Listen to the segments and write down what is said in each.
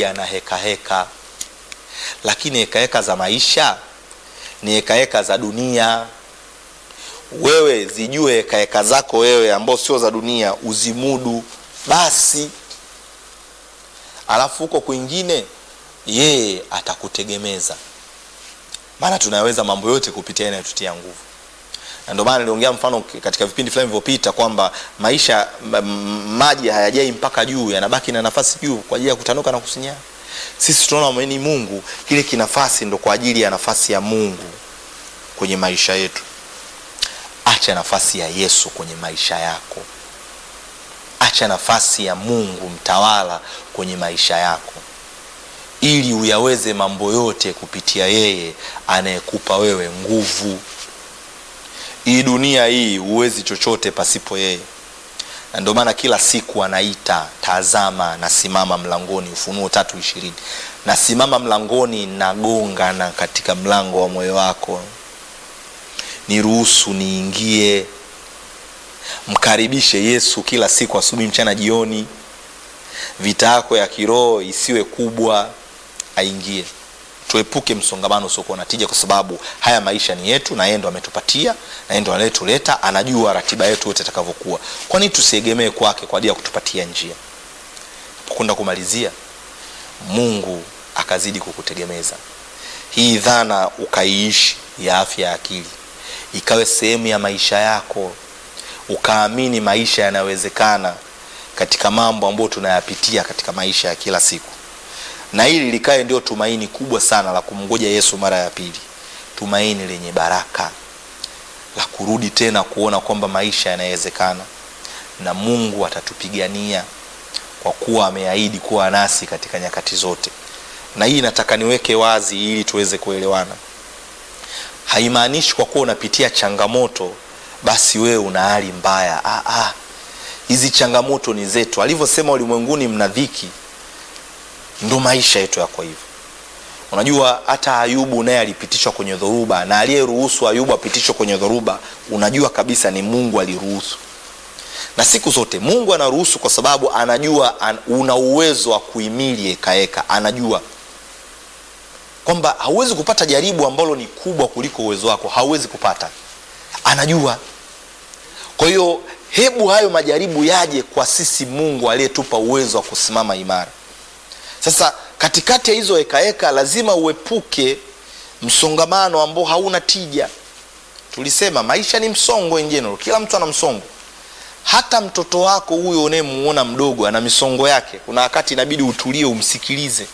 yana heka heka, lakini heka heka za maisha ni heka heka za dunia. Wewe zijue heka heka zako wewe, ambao sio za dunia, uzimudu basi, alafu huko kwingine yeye atakutegemeza, maana tunaweza mambo yote kupitia inayotutia nguvu na ndio maana niliongea mfano katika vipindi fulani vilivyopita kwamba maisha maji hayajai mpaka juu, yanabaki na nafasi juu kwa ajili ya kutanuka na kusinyaa. Sisi tunaona ni Mungu, kile kinafasi ndo kwa ajili ya nafasi ya Mungu kwenye maisha yetu. Acha nafasi ya Yesu kwenye maisha yako, acha nafasi ya Mungu mtawala kwenye maisha yako, ili uyaweze mambo yote kupitia yeye anayekupa wewe nguvu. Hii dunia hii huwezi chochote pasipo yeye, na ndio maana kila siku anaita, tazama nasimama mlangoni, Ufunuo tatu ishirini. Nasimama mlangoni nagonga, na katika mlango wa moyo wako niruhusu niingie. Mkaribishe Yesu kila siku, asubuhi, mchana, jioni. Vita yako ya kiroho isiwe kubwa, aingie tuepuke msongamano usiokuwa na tija, kwa sababu haya maisha ni yetu na yeye ndo ametupatia na yeye ndo anayetuleta, anajua ratiba yetu yote itakavyokuwa. Kwa nini tusiegemee kwake kwa ajili ya kutupatia njia? Kwenda kumalizia, Mungu akazidi kukutegemeza. Hii dhana ukaiishi ya afya ya akili ikawe sehemu ya maisha yako, ukaamini maisha yanawezekana katika mambo ambayo tunayapitia katika maisha ya kila siku na hili likae ndio tumaini kubwa sana la kumngoja Yesu mara ya pili, tumaini lenye baraka la kurudi tena kuona kwamba maisha yanawezekana na Mungu atatupigania kwa kuwa ameahidi kuwa nasi katika nyakati zote. Na hii nataka niweke wazi ili tuweze kuelewana. Haimaanishi kwa kuwa unapitia changamoto basi wewe una hali mbaya. Ah, ah. Hizi changamoto ni zetu, alivyosema ulimwenguni mna dhiki ndo maisha yetu yako hivyo. Unajua, hata Ayubu naye alipitishwa kwenye dhoruba, na aliyeruhusu Ayubu apitishwe kwenye dhoruba, unajua kabisa ni Mungu aliruhusu. Na siku zote Mungu anaruhusu kwa sababu anajua an, una uwezo wa kuhimili hekaheka. Anajua kwamba hauwezi kupata jaribu ambalo ni kubwa kuliko uwezo wako, hauwezi kupata, anajua. Kwa hiyo hebu hayo majaribu yaje kwa sisi Mungu aliyetupa uwezo wa kusimama imara. Sasa katikati ya hizo hekaheka lazima uepuke msongamano ambao hauna tija. Tulisema maisha ni msongo in general, kila mtu ana msongo. Hata mtoto wako huyo unayemuona mdogo ana misongo yake. Kuna wakati inabidi utulie, umsikilize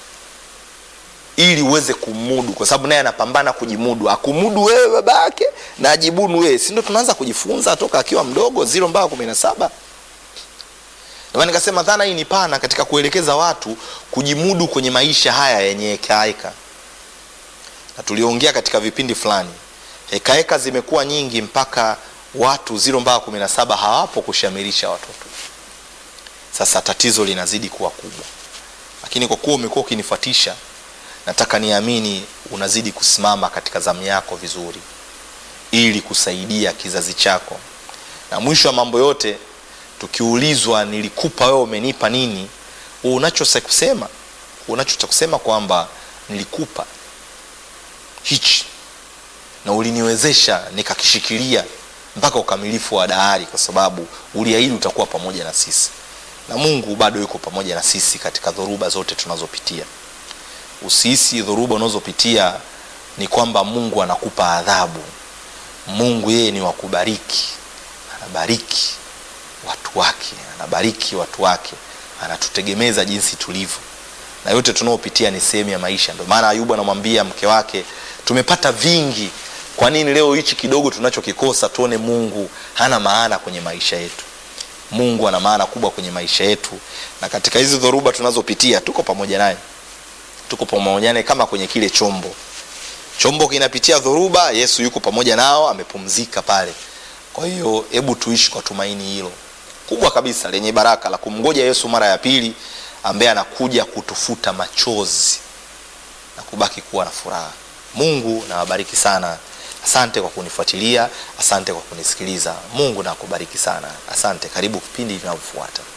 ili uweze kumudu, kwa sababu naye anapambana kujimudu. Akumudu wewe baba yake na ajibunu wewe, si ndio? Tunaanza kujifunza toka akiwa mdogo, zero mpaka kumi na saba. Ndio nikasema dhana hii ni pana katika kuelekeza watu kujimudu kwenye maisha haya yenye hekaheka, na tuliongea katika vipindi fulani, hekaheka zimekuwa nyingi mpaka watu ziro mpaka kumi na saba hawapo kushamirisha watoto. Sasa tatizo linazidi kuwa kubwa, lakini kwa kuwa umekuwa ukinifuatisha, nataka niamini unazidi kusimama katika zamu yako vizuri, ili kusaidia kizazi chako, na mwisho wa mambo yote tukiulizwa nilikupa wewe, umenipa nini? Unacho cha kusema, unacho cha kusema kwamba nilikupa hichi na uliniwezesha nikakishikilia mpaka ukamilifu wa dahari, kwa sababu uliahidi utakuwa pamoja na sisi, na Mungu bado yuko pamoja na sisi katika dhoruba zote tunazopitia. Usihisi dhoruba unazopitia ni kwamba Mungu anakupa adhabu. Mungu yeye ni wa kubariki, anabariki watu wake, anabariki watu wake, anatutegemeza jinsi tulivyo, na yote tunaopitia ni sehemu ya maisha. Ndio maana Ayubu anamwambia mke wake, tumepata vingi, kwa nini leo hichi kidogo tunachokikosa tuone Mungu hana maana kwenye maisha yetu? Mungu ana maana kubwa kwenye maisha yetu, na katika hizi dhoruba tunazopitia tuko pamoja naye, tuko pamoja naye kama kwenye kile chombo. Chombo kinapitia dhoruba, Yesu yuko pamoja nao, amepumzika pale. Kwa hiyo hebu tuishi kwa tumaini hilo kubwa kabisa lenye baraka la kumngoja Yesu mara ya pili, ambaye anakuja kutufuta machozi na kubaki kuwa na furaha. Mungu nawabariki sana. Asante kwa kunifuatilia, asante kwa kunisikiliza. Mungu na akubariki sana, asante. Karibu kipindi vinavyofuata.